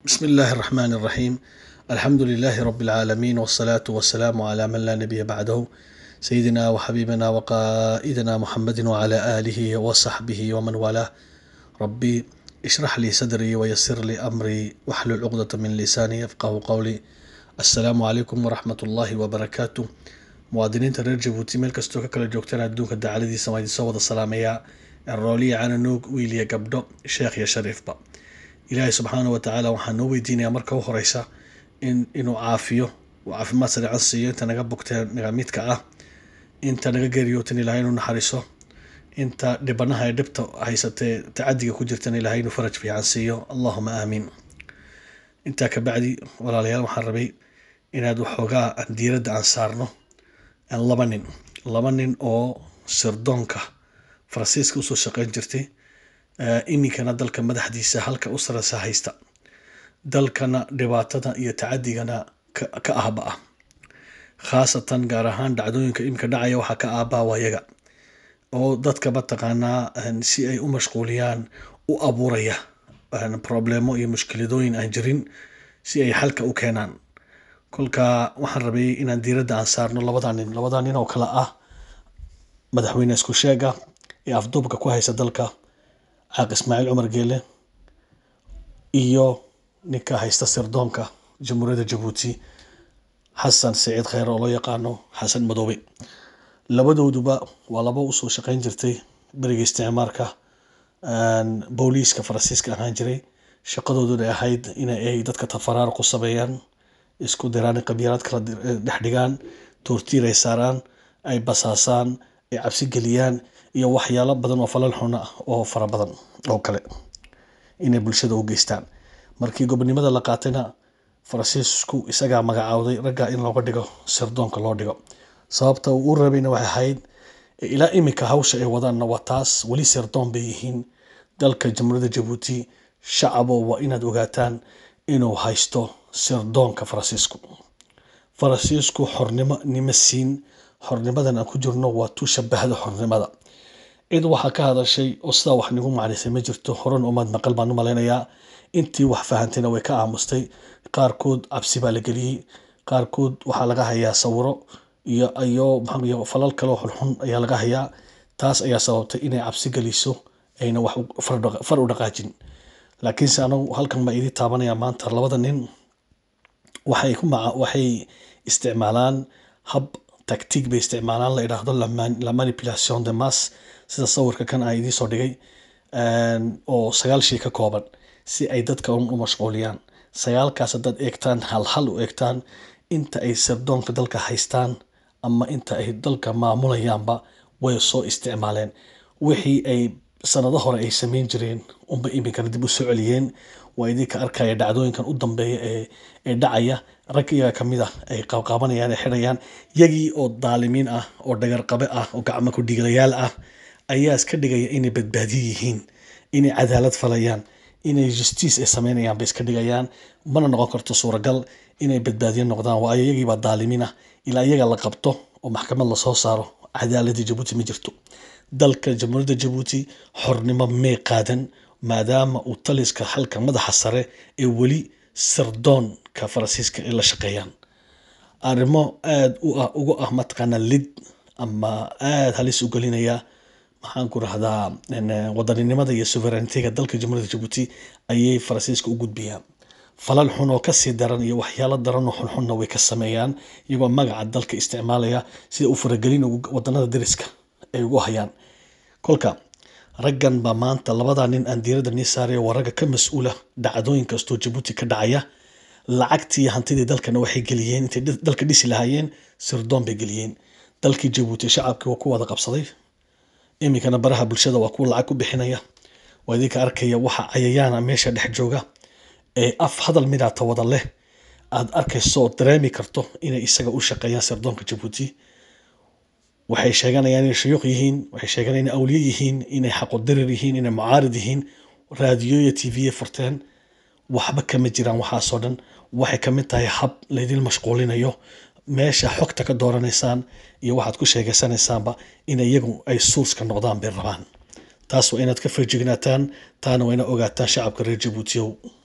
بسم الله الرحمن الرحيم الحمد لله رب العالمين والصلاة والسلام على من لا نبي بعده سيدنا وحبيبنا وقائدنا محمد وعلى آله وصحبه ومن والاه ربي اشرح لي صدري ويسر لي أمري واحلل عقدة من لساني يفقه قولي السلام عليكم ورحمة الله وبركاته muwaadiniinta reer jabuuti meel kastoo ka kala joogtaan adduunka dacaladiisa waa idinsoo wada salaamayaa rooliya cananuug wiil iyo gabdho sheekh iyo shariifba ilaahay subxaana wa tacaala waxaan noo weydiinayaa marka u horeysa in inuu caafiyo uu caafimaad sareecan siiyo inta naga bogtee naga midka ah inta naga geeriyootan ilaahay inuu naxariiso inta dhibanaha ee dhibta haysatee tacadiga ku jirtan ilaahay inuu faraj fiican siiyo allahuma aamiin intaa kabacdi walaalayaal waxaan rabay inaad waxoogaa aan diiradda aan saarno laba nin laba nin oo sirdoonka faransiiska usoo shaqeyn jirtay iminkana dalka madaxdiisa halka u sareysa haysta dalkana dhibaatada iyo tacadigana ka ahba ah khaasatan gaar ahaan dhacdooyinka iminka dhacaya waxaa ka aabaa wayaga oo dadka mataqaanaa si ay u mashquuliyaan u abuuraya problemo iyo mushkiladooyin aan jirin si ay xalka u keenaan kolka waxaan rabay inaan diiradda aan saarno labadaa nin labadaa nin oo kale ah madaxweyne isku sheega ee afduubka ku haysa dalka caaq ismaaciil cumar geele iyo ninka haysta sirdoonka jamhuuriyadda jabuuti xasan saciid kheyre oo loo yaqaano xasan madoobe labadooduba waa laba usoo shaqeyn jirtay beriga isticmaarka booliiska faransiiska ahaan jiray shaqadooduna ahayd inay dadka tafaraar ku sameeyaan isku diraan qabyaalad kala dhex dhigaan toortiir ay saaraan ay basaasaan ay cabsi geliyaan iyo waxyaalo badan oo falal xuna ah oo fara badan oo kale inay bulshada u geystaan markii gobonimada la qaatayna faransiisku isagaa magacaawday ragga in looga dhigo sirdoonka loo dhigo sababta uu u rabayna waxay ahayd ilaa iminka hawsha ay wadaanna waa taas weli sirdoon bay yihiin dalka jamhuuriyadda jabuuti shacabo waa inaad ogaataan inuu haysto sirdoonka faransiisku faransiisku xornimo nima siin xornimadan aan ku jirno waa tu shabahda xornimada cid waxaa ka hadashay oo sidaa wax nigu macnaysay ma jirto horan umaad maqal baan u malaynayaa intii wax fahantayna way ka aamustay qaarkood cabsi baa la geliyey qaarkood waxaa laga hayaa sawiro iyo iyo maxaa falal kale oo xunxun ayaa laga hayaa taas ayaa sababtay inay cabsi geliso ayna wax far u dhaqaajin laakiinse anagu halkan baa idii taabanaya maanta labada nin waxay ku maca waxay isticmaalaan hab tactic bay isticmaalaan la idhaahdo la manipulation de mass sida sawirka kan aan idiin soo dhigay oo sagaal shay ka kooban si ay dadka u mashquuliyaan sagaalkaas haddaad eegtaan hal hal u eegtaan inta ay sirdoonka dalka haystaan ama inta ay dalka maamulayaanba way soo isticmaaleen wixii ay sanado hore ay sameyn jireen unba iminkana dib u soo celiyeen waa idinka arkaya dhacdooyinkan u dambeeya ee ee dhacaya rag iyaga kamid ah ay qabqabanayaan ee xidhayaan yagii oo daalimiin ah oo dhagarqabe ah oo gacmo ku dhiiglayaal ah ayaa iska dhigaya inay badbaadiyo yihiin inay cadaalad falayaan inay justice ay sameynayaan bay iska dhigayaan mana noqon karto suuragal inay badbaadiyo noqdaan waayo iyagiibaa daalimiin ah ilaa iyaga la qabto oo maxkamad lasoo saaro cadaaladii jabuuti ma jirto dalka jamhuuriyadda jabuuti xornimo may qaadan maadaama uu taliska halka madaxa sare ee weli sirdoonka faransiiska ay la shaqeeyaan arrimo aada u ah uga ah mataqaanaa lid ama aada halis u gelinaya maxaan ku rahdaa wadaninimada iyo sovereigntiga dalka jamhuuriyadda jabuuti ayay faransiiska u gudbiyaan falal xun oo kasii daran iyo waxyaalo daran oo xunxunna way ka sameeyaan iyagoo magaca dalka isticmaalaya sida u faragelin wadanada dariska ay ugu hayaan kolka raggan baa maanta labadaa nin aan diiradda nii saaraya waa ragga ka mas-uula dhacdooyin kastoo jabuuti ka dhacaya lacagtii hantidii dalkana waxay geliyeen intay dalka dhisi lahaayeen sirdoon bay geliyeen dalkii jabuuti shacabkii waa ku wada qabsaday iminkana baraha bulshada waa kuwa lacag ku bixinaya waa idinka arkaya waxa cayayaana meesha dhex jooga ee af hadal midaata wada leh aad arkayso oo dareemi karto inay isaga u shaqeeyaan sirdoonka jabuuti waxay sheeganayaan inay shuyuuq yihiin waxay sheeganayaan inay awliye yihiin inay xaqodirir yihiin inay mucaarid yihiin raadiyoya t v furteen waxba kama jiraan waxaasoo dhan waxay ka mid tahay hab laydin mashquulinayo meesha xogta ka dooranaysaan iyo waxaad ku sheegaysanaysaanba in iyagu ay suuska noqdaan bay rabaan taas waa inaad ka feejignaataan taana waa inaad ogaataan shacabka reer jabuutiyow